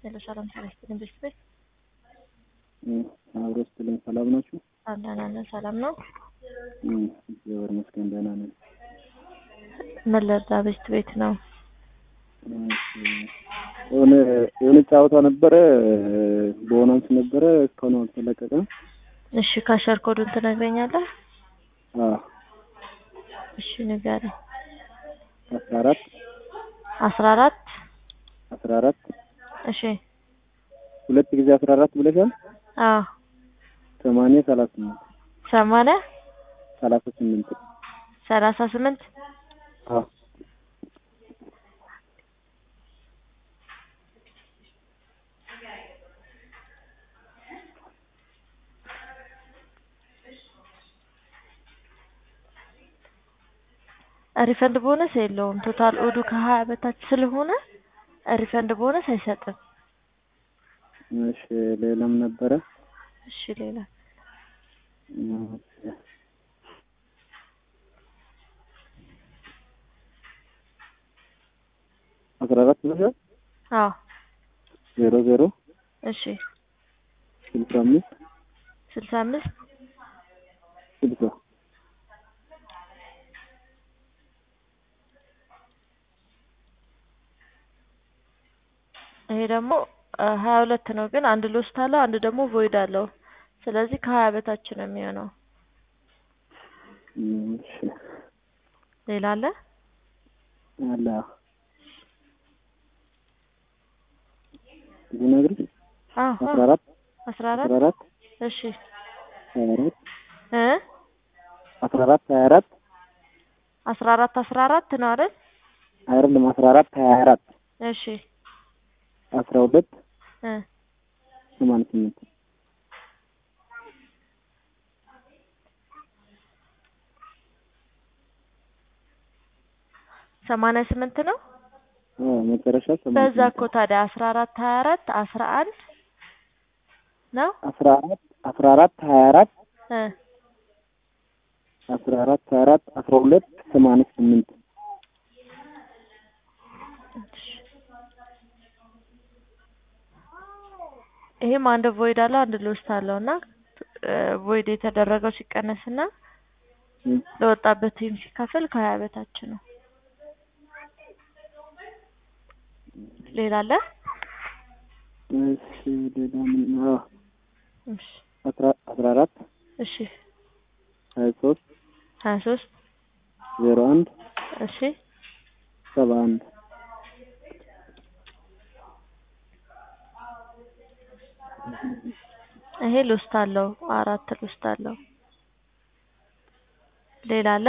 ሄሎ ሰላም ጤና ይስጥልኝ ቤት ቤት አብሮ ስትልኝ ሰላም ናችሁ? አለን አለን ሰላም ነው። እግዚአብሔር ይመስገን ደህና ነን። ምን ልርዳ? ቤት ቤት ነው። የሆነ የሆነ ጨዋታ ነበረ በሆናንስ ነበረ እስካሁን አልተለቀቀም። እሺ ካሸር ኮዱን ትነግረኛለህ? አዎ እሺ ንገረኝ። አስራ አራት አስራ አራት አስራ አራት እሺ ሁለት ጊዜ አስራ አራት ብለሻል። አዎ ሰማንያ ሰላሳ ስምንት ሰማንያ ሰላሳ ስምንት ሰላሳ ስምንት አዎ ሪፈንድ ቦነስ የለውም። ቶታል ኦዱ ከሀያ በታች ስለሆነ ሪፈንድ ቦነስ አይሰጥም። እሺ ሌላም ነበረ እሺ ሌላ አስራ አራት ብለሻል። አዎ ዜሮ ዜሮ እሺ ስልሳ አምስት ስልሳ አምስት ስልሳ ይሄ ደግሞ ሀያ ሁለት ነው፣ ግን አንድ ሎስት አለው፣ አንድ ደግሞ ቮይድ አለው። ስለዚህ ከሀያ በታች ነው የሚሆነው። እሺ ሌላ አለ? አለ ልነግርሽ አዎ አስራ አራት አስራ አስራ አራት አራት እሺ ሀያ አራት እ አስራ አራት ሀያ አራት አስራ አራት አስራ አራት ነው አይደል? አይደለም አስራ አራት ሀያ አራት እሺ አስራ ሁለት እ ሰማንያ ስምንት ሰማንያ ስምንት ነው። አዎ መጨረሻ ሰማንያ በዛ ስምንት እኮ ታዲያ አስራ አራት ሀያ አራት አስራ አንድ ነው አስራ አራት አስራ አራት ሀያ አራት እ አስራ አራት ሀያ አራት አስራ ሁለት ሰማንያ ስምንት ይሄም አንድ ቮይድ አለው አንድ ሎስት አለው እና ቮይድ የተደረገው ሲቀነስ እና እ ለወጣበት ቲም ሲካፈል ከሀያ በታች ነው። ሌላ አለ? እሺ ሌላ ምን አዎ እሺ አስራ አስራ አራት እሺ ሀያ ሶስት ሀያ ሶስት ዜሮ አንድ እሺ ሰባ አንድ ይሄ ሎስት አለው አራት ሎስት አለው። ሌላ አለ?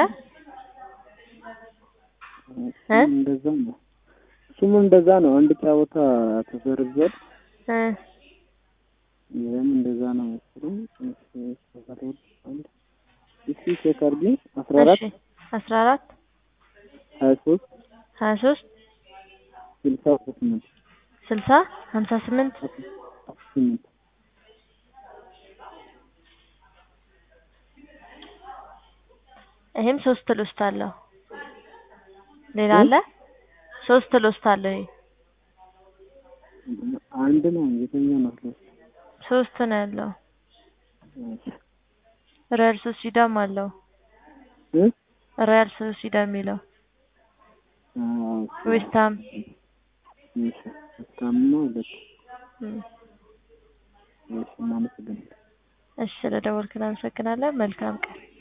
እ እንደዛ ነው። እሱም እንደዛ ነው። አንድ ጨዋታ ተሰርዟል። እ ይህም እንደዛ ነው መሰለኝ። እሺ አስራ ሁለት አንድ እስኪ ቼክ አድርጊ። አስራ አራት እሺ አስራ አራት ሀያ ሶስት ሀያ ሶስት ስልሳ ስምንት ስልሳ ሀምሳ ስምንት ስምንት ይሄም ሶስት ሎስት አለው። ሌላ አለ? ሶስት ሎስት አለው። ይሄ አንድ ነው። የትኛው ነው? ሶስት ነው ያለው። ሪያል ሶሲዳም አለው። እ ሪያል ሶሲዳም የሚለው አዎ ዌስትሃም እሺ እስካሁን ነው ሁለት እም። እሺ እናመሰግናለን። እሺ ስለደወልክ እናመሰግናለን። መልካም ቀን